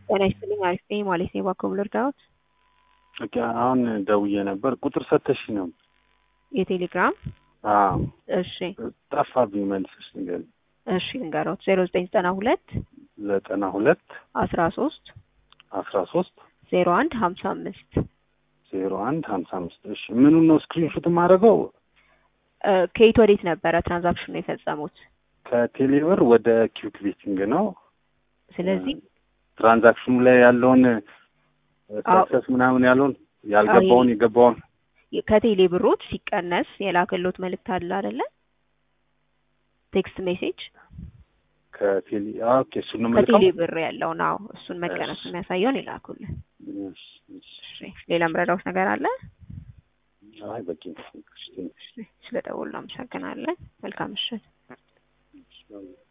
ጤና ይስጥልኝ አሪፍ ነኝ ማለት ነው። እባክዎ ልርዳዎት? ኦኬ አሁን ደውዬ ነበር። ቁጥር ሰተሽ ነው? የቴሌግራም አዎ እሺ ጠፋብኝ። መልስሽ ንገሪኝ። እሺ ንገሮት። ዜሮ ዘጠኝ ዘጠና ሁለት ዘጠና ሁለት አስራ ሶስት አስራ ሶስት ዜሮ አንድ ሀምሳ አምስት ዜሮ አንድ ሀምሳ አምስት እሺ ምኑን ነው ስክሪንሾት የማደርገው? ከየት ወዴት ነበረ ትራንዛክሽኑ የፈጸሙት? ከቴሌብር ወደ ኪዩክ ቤቲንግ ነው። ስለዚህ ትራንዛክሽኑ ላይ ያለውን ሰክሰስ ምናምን ያለውን ያልገባውን የገባውን ከቴሌ ብሮት ሲቀነስ የላከሎት መልእክት አለ አይደለ? ቴክስት ሜሴጅ ከቴሌ ኦኬ እሱን ነው ከቴሌ የምልከው? ብር ያለውን አዎ፣ እሱን መቀነስ የሚያሳየውን ይላኩልን። እሺ፣ እሺ። እሺ ሌላ ምረዳውት ነገር አለ? አይ በቂ ነው። እሺ፣ ስለደወሉ አመሰግናለን። መልካም ምሽት። እሺ።